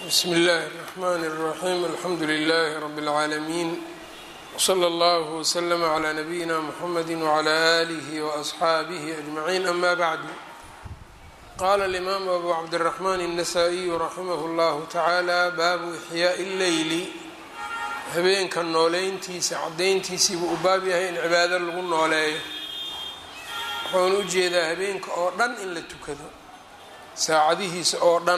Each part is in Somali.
bsm اllahi الرحmn الرaxيm alxamdu لlh rb العaalمين wslى اllه وslm عlى نbyina mحamd وعlى آlih وأصxaabih أجmعين ama bعd qala الإmam abu cabdالرحmn النsائي raximh اllah taعalى baabu إxyaaء الleyli habeenka nooleyntiisa cadayntiisiibuu u baab yahay in cibaado lagu nooleeyo wuxuuna ujeedaa habeenka oo dhan in la tukado saacadihiisa oo dhan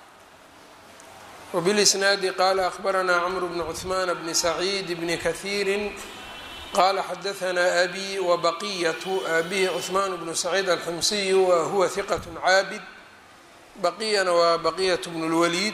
wbilisnaadi qaala akhbaranaa cmr bn cثman bni saciid bni kahiiri qala xadahanaa abi wabaqiyatu abihi cثmaan bnu saciid alximsiyu wahuwa hiqat caabid baqiyana waa baqiyat bn اlwaliid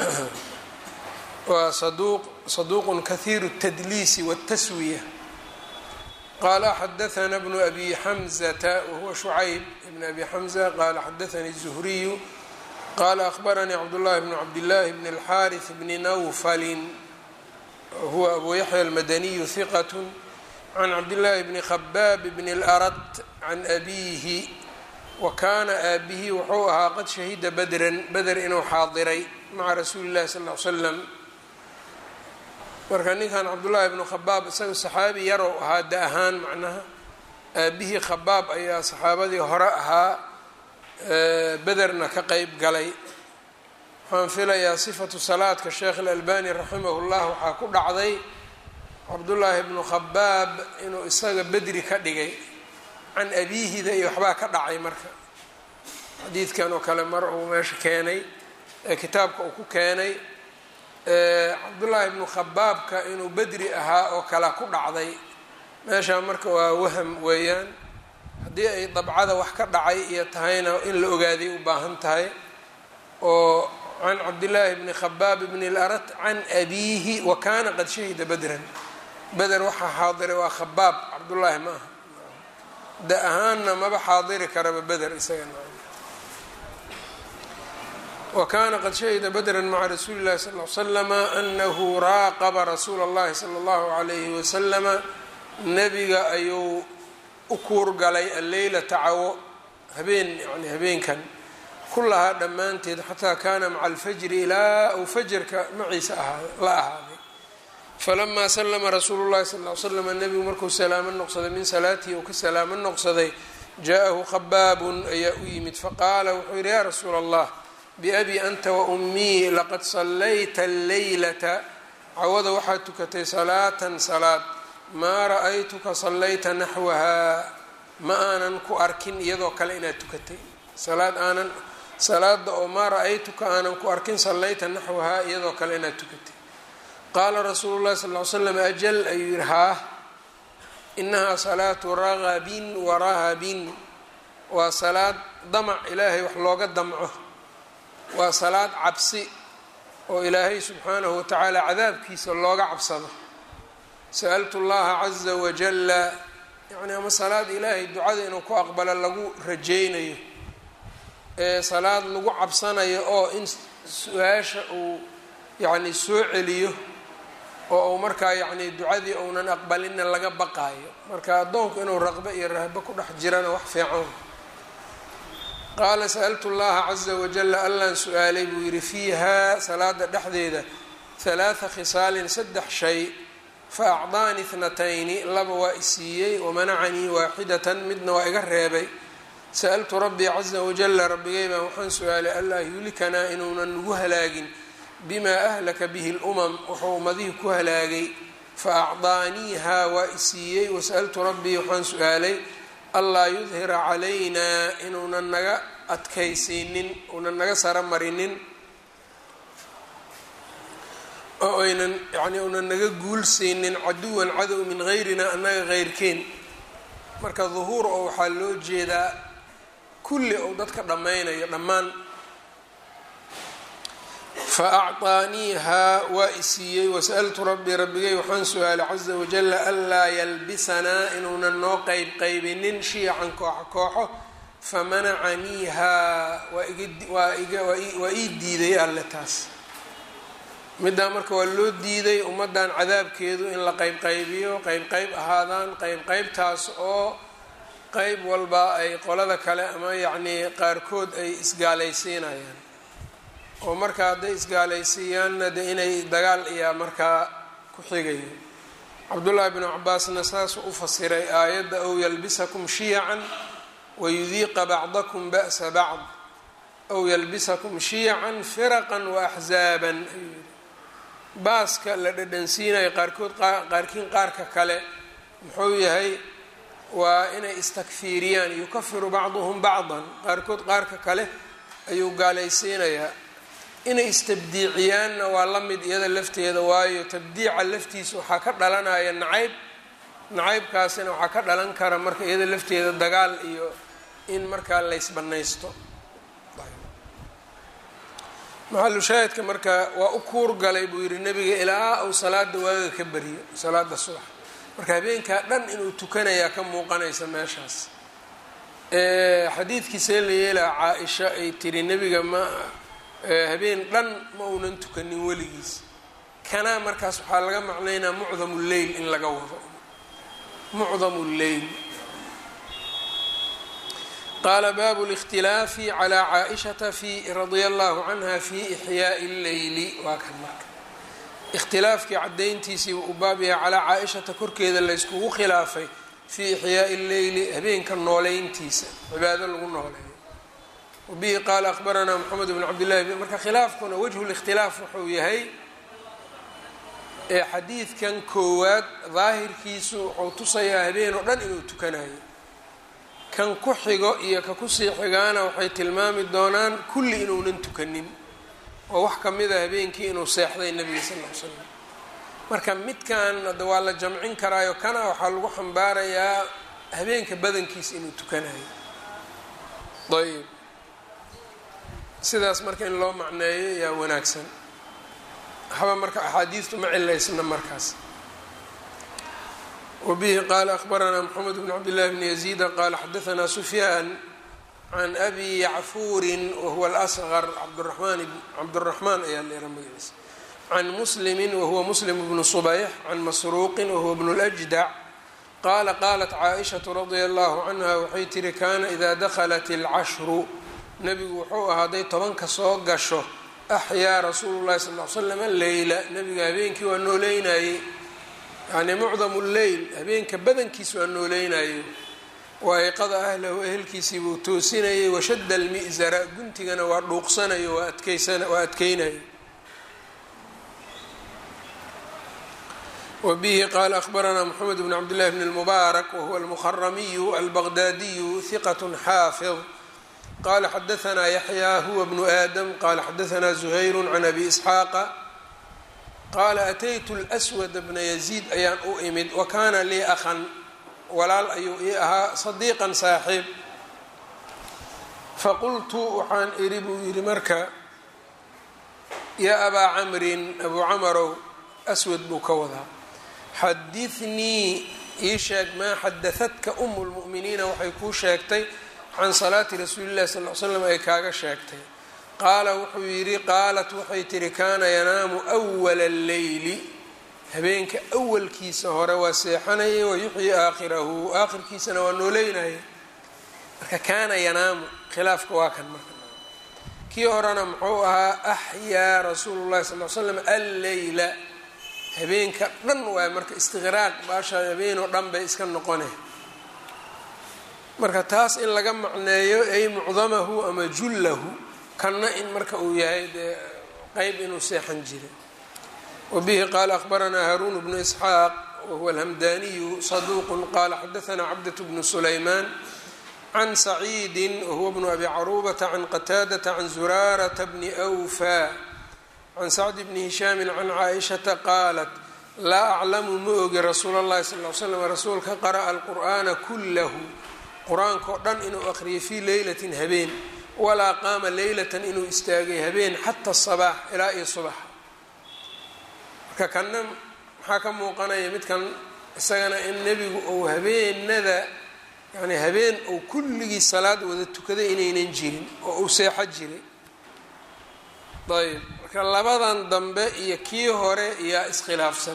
waa saduuq kahiiru الtadliisi wالtaswiya qala xadaثna bnu abi xamزata wahuwa shucayb bn abi xamزة qala xadaثanii الزhriyu qala akhbaranii cabdالlahi bn cabdالlahi bn الxariث bni nawfali huwa abu yaxya almadaniyu hiqat can cabdالlahi bni khabaab bn اlأrad can abihi wa kana aabihi wuxuu ahaa qad shahida badran beder inuu xaadiray maca rasuuli اllahi sal ly slam marka ninkan cabdullaahi bnu khabaab isaga saxaabi yarow ahaa da ahaan macnaha aabihii khabaab ayaa saxaabadii hore ahaa bederna ka qeyb galay waxaan filayaa sifatu salaadka sheekh alalbani raximah llah waxaa ku dhacday cabdullaahi bnu khabaab inuu isaga bedri ka dhigay can abiihida iyo waxbaa ka dhacay marka xadiidkan oo kale mar uu meesha keenay ee kitaabka uu ku keenay cabdullaahi bnu khabaabka inuu bedri ahaa oo kale ku dhacday meeshaa marka waa waham weeyaan haddii ay dabcada wax ka dhacay iyo tahayna in la ogaaday u baahan tahay oo can cabdillaahi bni khabaab bni اlarat can abiihi wa kana qad shahida bedran beder waxaa xaadiray waa khabaab cabdullaahi ma aha da ahaanna maba xaadiri karaba beder isaga wkana qad shahida badra maca rasuuli اllahi sal l slama anahu raaqaba rasuula اllahi salى اllahu alayhi waslama nebiga ayuu u kuurgalay alleylata cawo habeen yani habeenkan kulahaa dhammaanteed xataa kana maca alfajri ilaa uu fajarka maciisa la ahaaday falamaa slama rasuulu llahi sal l slam nebigu markuu salaamo noqsaday min salaatihi uu ka salaamo noqsaday jaaءahu khabaabun ayaa u yimid faqaala wuxuu yihi ya rasuula allah biabi anta wa ummii laqad sallayta alleylata cawada waxaad tukatay salaatan salaad maa ra-aytuka sallayta naxwahaa ma aanan ku arkin iyadoo kale inaad tukatay salaad aanan salaada oo maa ra-aytuka aanan ku arkin sallayta naxwahaa iyadoo kale inaad tukatay qaala rasuulu llahi sal ly slam ajal ayuu yihi haa inahaa salaatu ragabin wa rahabin waa salaad damac ilaahay wax looga damco waa salaad cabsi oo ilaahay subxaanahu watacaala cadaabkiisa looga cabsado sa-altu llaha caza wajalla yacni ama salaad ilaahay ducada inuu ku aqbalo lagu rajaynayo ee salaad lagu cabsanayo oo in su-aasha uu yacni soo celiyo oo uu markaa yacni ducadii uunan aqbalinna laga baqaayo marka addoonku inuu raqbo iyo rahbo ku dhex jirana wax fiican qaala sa'altu llaha caza wajala allaan su-aalay buu yidhi fiiha salaada dhexdeeda halaatha khisaalin saddex shay fa acdaani ithnatayni laba waa isiiyey wamanacanii waaxidatan midna waa iga reebay sa'altu rabbii caza wajala rabbigay baan waxaan su-aalay allaa yuhlikanaa inuunan nagu halaagin bimaa ahlaka bihi lumam wuxuu ummadihii ku halaagay fa acdaaniiha waa isiiyey wasa'altu rabbii waxaan su-aalay allaa yudhira calaynaa inuunan naga adkaysiinin uunan naga saro marinin oo aynan yani uunan naga guulsiinin caduwan cadow min hayrina annaga heyrkeen marka duhuur oo waxaa loo jeedaa kulli ou dadka dhammaynayo dhammaan fa acطaaniihaa waa isiiyey wasa'altu rabbii rabbigay waxaan su-aalay caza wajala anlaa yalbisanaa inuunan noo qeyb qaybinin shiyacan kooxo kooxo famanacaniihaa waa ii diiday alle taas middaa marka waa loo diiday ummaddan cadaabkeedu in la qeyb qaybiyo qeyb qeyb ahaadaan qeyb qeybtaas oo qeyb walba ay qolada kale ama yacnii qaarkood ay isgaalaysiinayaan oo markaa hadday isgaalaysiiyaanna de inay dagaal iyaa markaa ku xigayo cabdullaahi bnu cabaasna saasuu u fasiray aayadda ow yalbisakum shiyacan wayudiiqa bacdakum ba'sa bacd ow yalbisakum shiyacan firaqan waaxzaaban ayuu yihi baaska la dhadhansiinayo qaarkood qaarkiin qaarka kale muxuu yahay waa inay istakfiiriyaan yukafiru bacduhum bacdan qaarkood qaarka kale ayuu gaalaysiinayaa inay istabdiiciyaanna waa la mid iyada lafteeda waayo tabdiica laftiisa waxaa ka dhalanaya nacayb nacaybkaasina waxaa ka dhalan kara marka iyada lafteeda dagaal iyo in markaa laysbanaysto maxalu shaahidka marka waa u kuur galay buu yihi nebiga ilaa uu salaada waaga ka beriyo salaada subax marka habeenkaa dhan inuu tukanayaa ka muuqanaysa meeshaas xadiidkiisee la yeelaa caa-isha ay tiri nebiga ma habeen dhan ma uunan tukanin weligiis kanaa markaas waxaa laga macnaynaa mucdamu lleyl in laga wado mucdamu lleyl qaala baabu اlاkhtilaafi calى caaishata fi radia allahu canha fi ixyaaءi اlleyli waa kan marka ikhtilaafkii cadayntiisii u baab yahay calaa caa-ishata korkeeda layskugu khilaafay fii ixyaaءi اlleyli habeenka nooleyntiisa cibaado lagu nooleeyo wabihi qaala akhbaranaa moxamed bn cabdillahi marka khilaafkuna wajhu اlاkhtilaaf wuxuu yahay ee xadiidkan koowaad daahirkiisu wuxuu tusayaa habeen oo dhan inuu tukanayo kan ku xigo iyo ka kusii xigaana waxay tilmaami doonaan kulli inuunan tukanin oo wax ka mid a habeenkii inuu seexday nebiga sal ll ly slam marka midkan hadda waa la jamcin karaayo kana waxaa lagu xambaarayaa habeenka badankiisa inuu tukanayo ayb sidaas marka in loo macneeyo yaa wanaagsan waxba marka axaadiistu ma cilaysna markaas wbihi qaala akhbaranaa mxamed bn cabdillahi bni yaziida qaala xadaanaa sufyaan can abi yacfuurin wahuwa alasqar cabduramaan cabduraxmaan ayaa leera magaciisa can muslimi wahuwa muslim bnu subayx can masruuqin wahuwa bnu ljdac qaala qaalat caaishatu radia allahu canha waxay tihi kaana idaa dakhalat alcashru nebigu wuxuu ahaaday tobanka soo gasho axyaa rasuulu llahi sal l slam leyla nebiga habeenkii waa nooleynayey yani mucdamu lleyl habeenka badankiis waa nooleynayo wa ayqada ahlahu ehelkiisii buu toosinayay washadda almi'zara guntigana waa dhuuqsanayo waa adkeysan waa adkeynayo wa bihi qaala akhbaranaa moxamed bn cabdillahi bn اlmubaarak wahuwa almuharamiyu albaqdaadiyu hiqat xaafid qala xadaanaa yaxyaa huwa bnu aadam qala xadaanaa zuhayru can abi isxaaqa qaala ataytu lswad bna yaziid ayaan u imid wa kaana lii akhan walaal ayuu ii ahaa sadiiqan saaxiib faqultu waxaan idhi buu yidhi marka yaa abaa camrin abuu camarow aswad buu ka wadaa xadinii ii sheeg maa xadaadka umu lmu'miniina waxay kuu sheegtay can salaati rasuuli llahi sal l slam ay kaaga sheegtay qaala wuxuu yidhi qaalat waxay tihi kaana yanaamu wala alleyli habeenka awalkiisa hore waa seexanayay wayuxyi aakhirahu aakhirkiisana waa nooleynayay marka kaana yanaamu khilaafka waa kan marka kii horena muxuu ahaa axyaa rasuulu llahi sal l slam alleyla habeenka dhan waay marka istiqraaq baasha habeenoo dhan bay iska noqone marka taas in laga macneeyo ay mucdamahu ama jullahu kanna in marka uu yahay dee qeyb inuu seexan jiray wabihi qaala akhbaranaa haaruun bnu isxaaq wahuwa alhamdaniyu saduuqun qaala xadaanaa cabdat bnu sulaymaan can saciidi wahuwa bnu abi caruubata can qataadata can zuraarata bni awfa can sacdi bni hishaami can caaishata qaalat laa aclamu ma ogi rasuula اllahi sal l slam rasuulka qara'a alqur'aana kullahu qur-aanka o dhan inuu aqriyay fii leylatin habeen walaa qaama leylatan inuu istaagay habeen xata sabaax ilaa iyo subaxa marka kanna maxaa ka muuqanaya midkan isagana in nebigu uu habeenada yani habeen uu kulligii salaad wada tukaday inaynan jirin oo uu seexo jiray ayb marka labadan dambe iyo kii hore yaa iskhilaafsan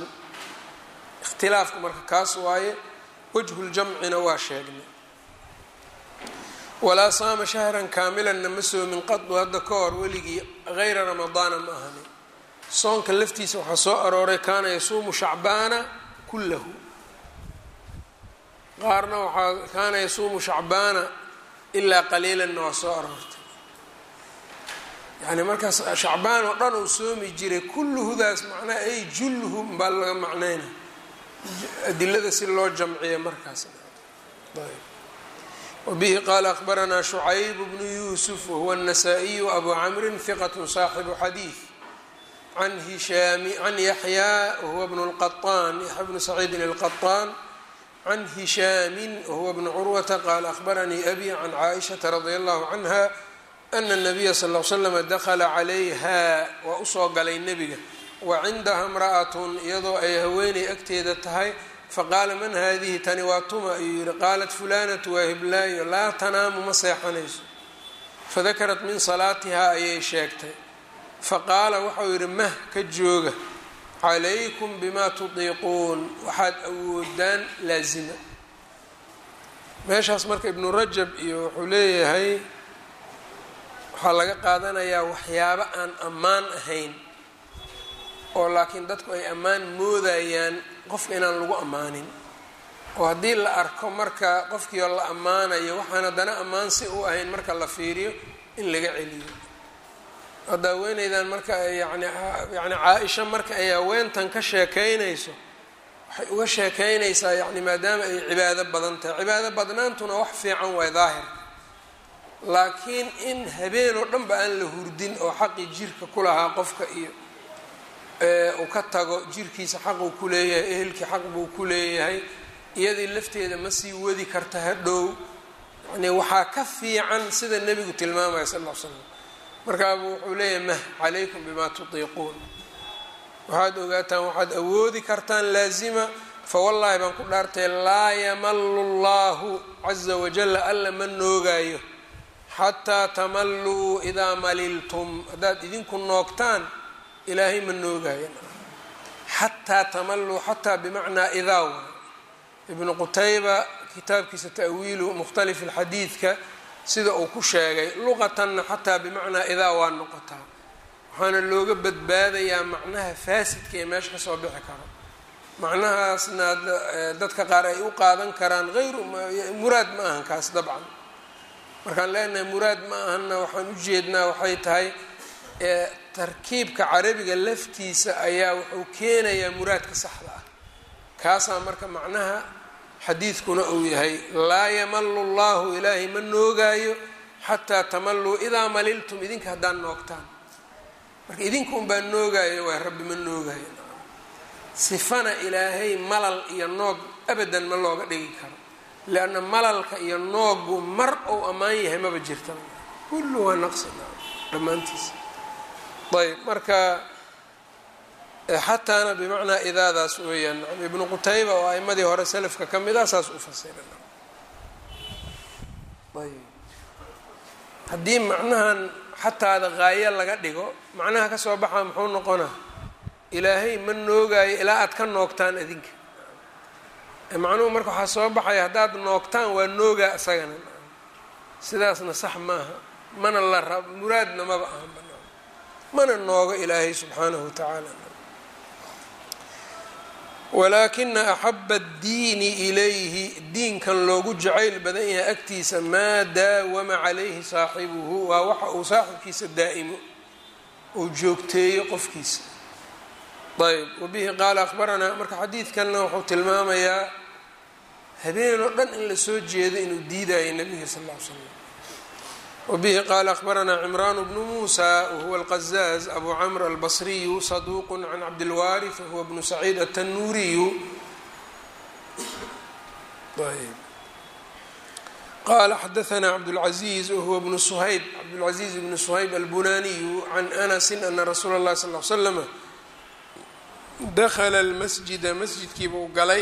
ikhtilaafka marka kaas waaye wajhuljamcina waa sheegnay walaa saama shahran kaamilanna ma soomin qadu hadda ka hor weligii hayra ramadaana ma ahani soonka laftiisa waxaa soo arooray kaana yasuumu shacbaana kullahu qaarna waxaa kaana yasuumu shacbaana ilaa qaliilanna waa soo aroortay yani markaas shacbaan oo dhan uu soomi jiray kulluhudaas macnaha ay julluhu baa laga macnayna adilada si loo jamciya markaas wabihi qaala akbaranaa shucayb bnu yuusuf wahuwa الnasaa-iyu abu camrin hiqat saaxibu xadiid can hishaami can yaxyaa wahuwa bnu lqaطaan yaxya bnu saciidin اlqaطaan can hishaami wahuwa bnu curwata qaala akbaranii abi can caaishaةa radia allahu canha ana الnabiya sal ll slama dakla calayha waa usoo galay nebiga wa cindaha imra'atun iyadoo ay haweenay agteeda tahay faqaala man haadihi tani waa tuma ayuu yihi qaalat fulanatu waa hiblaayo laa tanaamu ma seexanayso fadakarat min salaatihaa ayay sheegtay faqaala waxau yidhi mah ka jooga calaykum bimaa tudiiquun waxaad awoodaan laasima meeshaas marka ibnu rajab iyo wuxuu leeyahay waxaa laga qaadanayaa waxyaabo aan ammaan ahayn oo laakiin dadku ay ammaan moodayaan qofka inaan lagu ammaanin oo haddii la arko marka qofkiioo la ammaanayo waxaan haddana ammaan si u ahayn marka la fiiriyo in laga celiyo hadda haweeneydan marka yani yani caa-isha marka ay haweentan ka sheekeynayso waxay uga sheekeynaysaa yani maadaama ay cibaado badan tahay cibaado badnaantuna wax fiican waay daahir laakiin in habeen oo dhan ba aan la hurdin oo xaqii jirka ku lahaa qofka iyo uu ka tago jirkiisa xaquu ku leeyahay ehelkii xaq buu ku leeyahay iyadii lafteeda ma sii wadi karta hadhow yani waxaa ka fiican sida nebigu tilmaamaya sal l slam markaabu wuxuu leeyahay mah calaykum bimaa tutiiquun waxaad ogaataan waxaad awoodi kartaan laazima fawallaahi baan ku dhaartay laa yamalu llahu caza wajalla alla ma noogaayo xataa tamalluu idaa maliltum haddaad idinku noogtaan ilaahay ma noogaayo xataa tamalluu xataa bimacnaa idaa waay ibnu qutayba kitaabkiisa ta'wiilu mukhtalif alxadiidka sida uu ku sheegay luqatanna xataa bimacnaa idaa waa noqotaa waxaana looga badbaadayaa macnaha faasidka ee meesha kasoo bixi karo macnahaasna dadka qaar ay u qaadan karaan hayru muraad ma ahan kaas dabcan markaan leenahay muraad ma ahanna waxaan u jeednaa waxay tahay tarkiibka carabiga laftiisa ayaa wuxuu keenayaa muraadka saxda ah kaasaa marka macnaha xadiidkuna uu yahay laa yamalu llahu ilaahay ma noogaayo xataa tamalluu idaa maliltum idinka haddaan noogtaan marka idinka unbaa noogaayo waay rabbi ma noogaayo sifana ilaahay malal iyo noog abadan ma looga dhigi karo lianna malalka iyo noogu mar ou ammaan yahay maba jirta kullu waa naqsi dhammaantiisa ayb marka xataana bimacnaa idaadaas weeyaan ibnu qutayba oo aimadii hore selafka ka mid ah saas u fasira ayb haddii macnahan xataada qaayo laga dhigo macnaha kasoo baxaa muxuu noqonaa ilaahay ma noogaayo ilaa aad ka noogtaan adinka macnuhu marka waxaa soo baxaya haddaad noogtaan waa noogaa isagana sidaasna sax maaha mana la rab muraadna maba ahan banaan mana noogo ilaahay subxaanahu watacaala walaakina axaba addiini ilayhi diinkan loogu jacayl badan yahay agtiisa maa daawama calayhi saaxibuhu waa waxa uu saaxibkiisa daa'imo uu joogteeyo qofkiisa ayb wabihi qaala akhbaranaa marka xadiidkanna wuxuu tilmaamayaa habeen oo dhan in la soo jeedo inuu diidayo nabiga sal ll ly slam wabihi qaala akhbaranaa cimraan bnu muusa wahuwa alqazaaz abu camr albasriyu saduuq can cabdilwaarith wahuwa bnu saciid atanuuriyu qala xadaanaa cabdاlcaziiz wahuwa bnu suhayb cabdاlcaziiz bnu suhayb albunaniyu can anasi ana rasuula اllahi sal l slama dakla lmasjida masjidkiiba u galay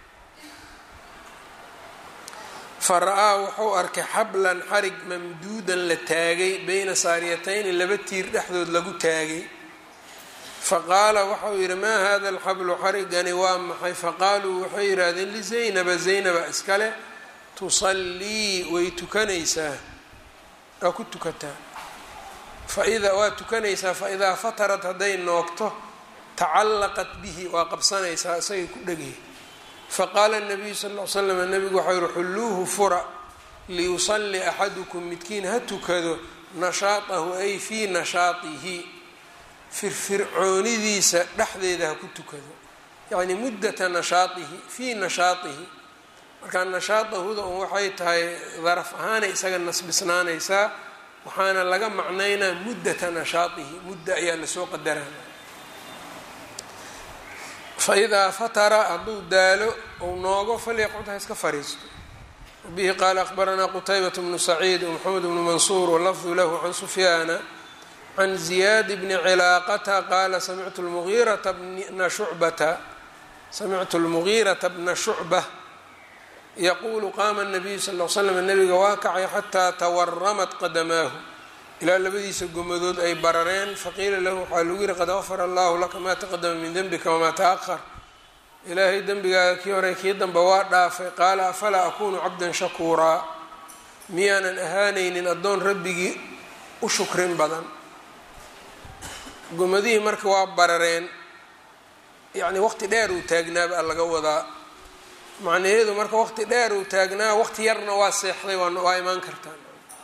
fara-aa wuxuu arkay xablan xarig mamduudan la taagay beyna saariyatayni laba tiir dhexdood lagu taagay faqaala waxau yidhi maa hada alxablu xarigani waa maxay faqaaluu waxay yidhaahdeen lizaynaba zaynaba iskale tusallii way tukanaysaa waa ku tukataa faida waa tukanaysaa faidaa fatarat hadday noogto tacallaqat bihi waa qabsanaysaa isagay ku dhegay faqaala nabiyu sal l slam nabigu waxau yihi xulluuhu fura liyusalli axadukum midkiin ha tukado nashaatahu ay fii nashaatihi firfircoonidiisa dhexdeeda ha ku tukado yacni muddata nashaatihi fii nashaatihi marka nashaatahuda un waxay tahay daraf ahaanay isaga nasbisnaanaysaa waxaana laga macnaynaa muddata nashaatihi mudda ayaa lasoo qadaraa faidaa fatara hadduu daalo ou noogo falyaqcud ha iska fariisto wabihi qaala akhbaranaa qutaybat bnu saciid wmaxamed bnu mansuur walafdu lahu can sufyaana can ziyaad bni cilaaqata qaala samictu lmugiirata bna shucbata samictu lmugiirata bna shucba yaquulu qaama nabiyu sal l slam nabiga waa kacay xataa tawaramat qadamaahu ilaa labadiisa gomadood ay barareen faqiila lahu waxaa lagu yihi qad gafara allahu laka maa taqadama min denbika wamaa taahar ilaahay dembigaaga kii hore kii dambe waa dhaafay qaala afalaa akunu cabdan shakuuraa miyaanan ahaanaynin addoon rabbigii u shukrin badan gomadihii marka waa barareen yacni waqti dheer uu taagnaaba laga wadaa macnaheedu marka waqti dheer uu taagnaa waqti yarna waa seexday waa imaan kartaa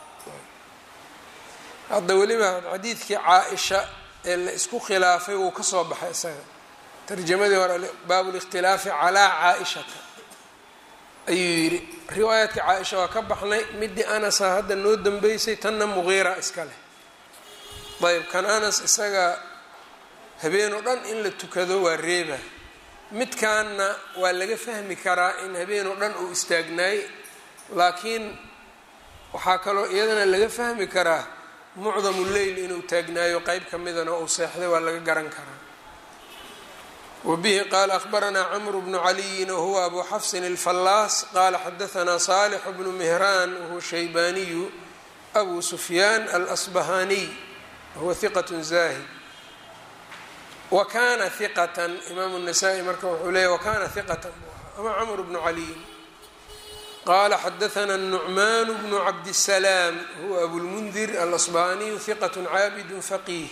hadda weliba xadiidkii caa-isha ee la isku khilaafay wuu kasoo baxay isaga tarjamadii hore baabu likhtilaafi calaa caa-ishata ayuu yidhi riwaayaadka caa-isha waa ka baxnay midii anasa hadda noo dambeysay tanna muqiira iska leh ayb kan anas isaga habeenoo dhan in la tukado waa reeba midkaanna waa laga fahmi karaa in habeenoo dhan uu istaagnaay laakiin waxaa kaloo iyadana laga fahmi karaa mucdamu leyl inuu taagnaayo qeyb ka midana uu seexday waa laga garan karaa wabihi qaala akhbaranaa camru bnu caliyin wahuwa abu xafsin alfallaas qaala xadahanaa saalix bnu mihraan wahuwa shaybaaniyu abu sufyaan alasbahaniy wahuwa hiqat zaahid wa kana hiqatan imaamu nasaa-i marka wuxuu leeyay wakana hiqatan ama camr bnu caliyin qala xadaثna النucman bnu cabdالsalaam huwa abulmundir alasbaniyu hiqat caabid faqih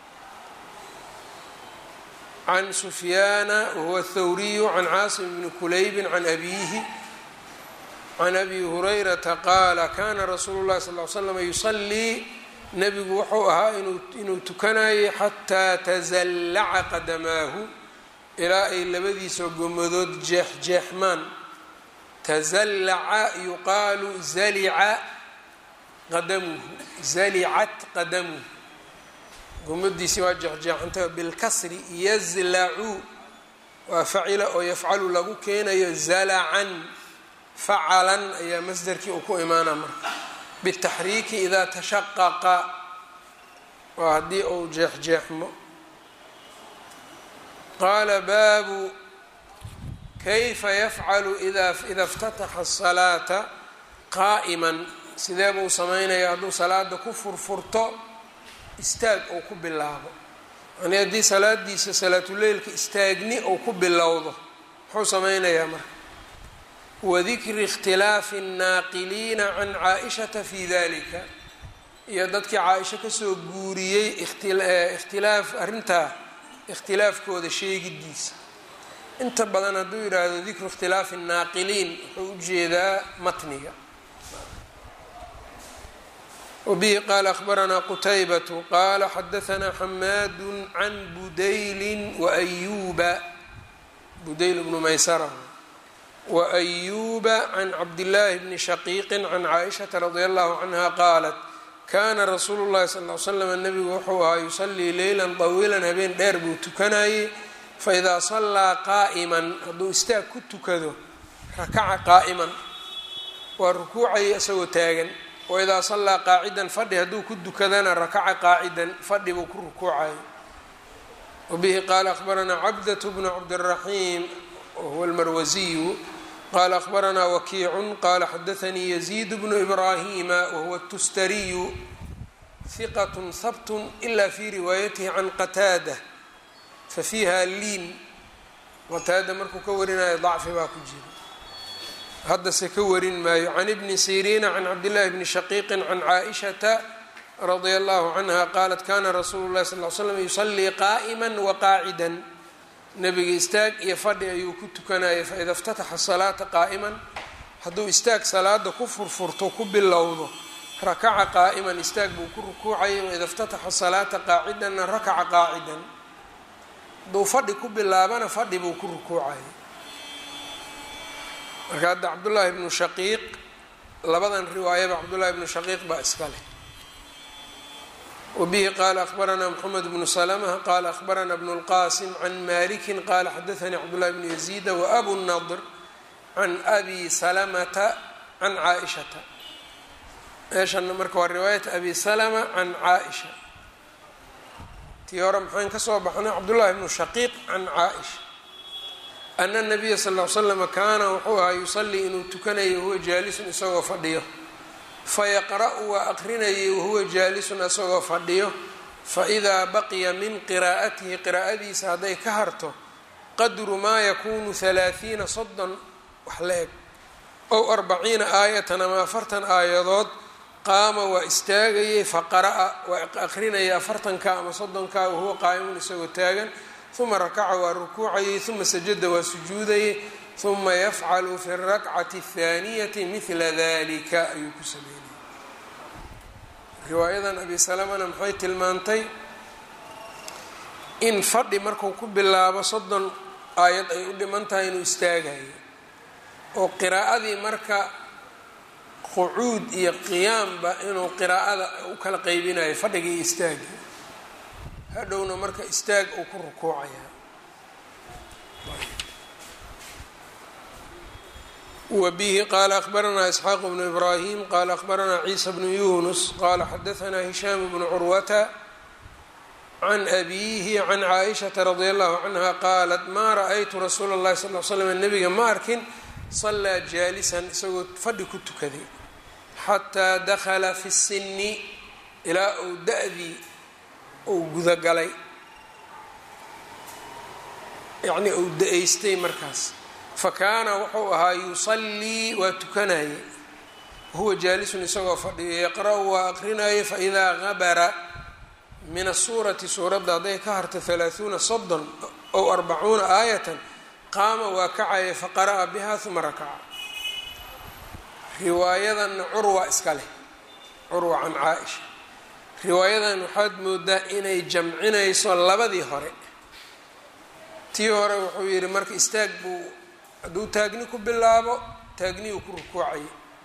can sufyaana wahuwa الthawriyu can caasim bni kulaybi can abihi can abi hurayrata qaala kana rasuulu اlahi sal ly slam yusalii nebigu wuxuu ahaa inuu tukanayay xataa tazallaca qadamaahu ilaa ay labadiisa gomadood jeexjeexmaan tazallaca yuqaalu zalica qadamuhu zalicat qadamuhu gomadiisii waa jeexjeexantay bilkasri yazlacu waa facila oo yafcalu lagu keenayo zalacan facalan ayaa masderkii uu ku imaana marka bitaxriiki idaa tashaqaqa waa haddii uu jeexjeexmo qaala baabu kayfa yafcalu ida اftataxa الsalaata qaa'iman sidee buu sameynaya hadduu salaada ku furfurto istaag ou ku bilaabo yani haddii salaadiisa salaatuleylka istaagni ou ku bilowdo muxuu sameynayaa marka wadikri اkhtilaafi الnaaqiliina can caaishata fi dalika iyo dadkii caaisho kasoo guuriyey ikhtilaaf arrintaa ikhtilaafkooda sheegidiisa inta badan hadduu yidhaahdo dikru ikhtilaafi الnaaqiliin wuxuu ujeedaa matniga wbihi qaala akhbaranaa qutaybatu qaala xadahanaa xamaadu can budayli waayuuba budayl bnu maysara waayuuba can cabdillaahi bni shaqiiqi can caaishata radi allahu canha qaalat kaana rasuulu llahi sal l slam nabigu wuxuu ahaa yusalii leylan طawiilan habeen dheer buu tukanayey faidaa sallaa qaa'iman hadduu istaag ku tukado rakaca qaa'iman waa rukuucaya isagoo taagan waidaa sallaa qaacidan fadhi hadduu ku dukadana rakaca qaacidan fadhi buu ku rukuucayo wabihi qaala akhbaranaa cabdat bnu cabdiraxiim wahuwa almarwasiyu qaala akhbaranaa wakiicun qaala xadaanii yaziid bnu ibraahima wahuwa tustariyu hiqat habtun ila fi riwaayatihi can qataada fafiiha liin qataada markuu ka warinayo dacfi baa ku jira haddase ka warin maayo can ibni siriina can cabdillaahi bni shaqiiqin can caaishata radia allahu canha qaalat kana rasuulu llahi sal l slam yusallii qaa'ima waqaacidan nebiga istaag iyo fadhi ayuu ku tukanayay faida اftataxa salaata qaa'iman hadduu istaag salaada ku furfurto ku bilowdo rakaca qaa'iman istaag buu ku rukuucayay waida اftataxa salaata qaacidanna rakaca qaacidan hadduu fadhi ku bilaabana fadhi buu ku rukuucayay marka hadda cabdullaahi bnu shaqiiq labadan riwaayaba cabdullaahi bnu shaqiiq baa iska leh wbihi qala akhbaranaa mxamed bnu slmh qala akhbarana bnu اlqasim can maliki qala xadaanii cabdullahi bnu yaziida waabu nadr can abi salamata can caaishata meeshana marka waa riwaayat abi salma can caaisha tii hore maxaan ka soo baxnay cabdullahi bnu shaqiiq can caaisha ana nabiya sal l slama kaana wuxuu ahaa yusalii inuu tukanayo huwa jaalisun isagoo fadhiyo fayaqra-u waa aqrinayay wahuwa jaalisun isagoo fadhiyo faidaa baqiya min qiraa'atihi qiraa'adiisa hadday ka harto qadru maa yakunu halaathiina soddon wax la eg ow arbaciina aayatan ama afartan aayadood qaama waa istaagayay faqara'a waa aqrinayay afartanka ama soddonka wahuwa qaa'imun isagoo taagan uma rakaca waa rukuucayay uma sajada waa sujuudayay uma yafcalu fi اrakcati الthaaniyati mila dalika ayuu ku sameeyey riwaayadan abi salamana maxay tilmaantay in fadhi marku ku bilaabo soddon aayad ay u dhiman tahay inuu istaagayo oo qiraa'adii marka qucuud iyo qiyaamba inuu qiraa'ada u kala qeybinayo fadhiga iyo istaagi hadhowna marka istaag uu ku rukuucaya wbihi qala akhbaranaa isxaaq bnu ibrahim qala akhbaranaa ciisa bnu yunus qala xadaanaa hishaam bnu curwata can abiihi can caaishata radia allahu canha qaalat maa ra-aytu rasuula اllahi sal l slam nabiga ma arkin salaa jaalisan isagoo fadhi ku tukaday xataa dakhala fi sini ilaa uu da-dii uu gudagalay yacnii uu da-aystay markaas fakaana wuxuu ahaa yusallii waa tukanayay wahuwa jaalisun isagoo fadhiyo yaqra-u waa aqrinayay faidaa gabara min asuurati suuradda hadday ka harto halaahuuna soddon ow arbacuuna aayatan qaama waa kacaya faqara'a biha uma rakaca riwaayadanna curwa iska leh curwa can caa-isha riwaayadan waxaad moodaa inay jamcinayso labadii hore tii hore wuxuu yidhi marka istaag buu hadduu taagni ku bilaabo taagniyuu ku rukuucayay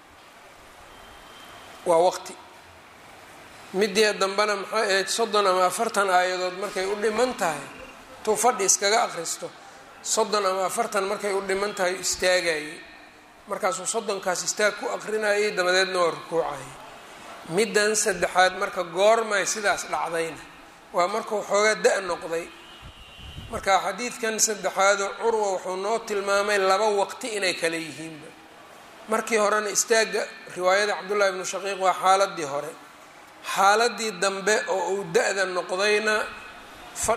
waa waqti midii dambena maxay ahayd soddon ama afartan aayadood markay u dhiman tahay tuu fadhi iskaga akhristo soddon ama afartan markay u dhiman tahay istaagayay markaasuu soddonkaas istaag ku aqrinayay dabadeedna waa rukuucayay middan saddexaad marka goormay sidaas dhacdayna waa markuu xoogaa da- noqday marka xadiidkan saddexaado curwa wuxuu noo tilmaamay laba waqti inay kale yihiinba markii horena istaagga riwaayada cabdullahi bnu shaqiiq waa xaaladii hore xaaladii dambe oo uu da-da noqdayna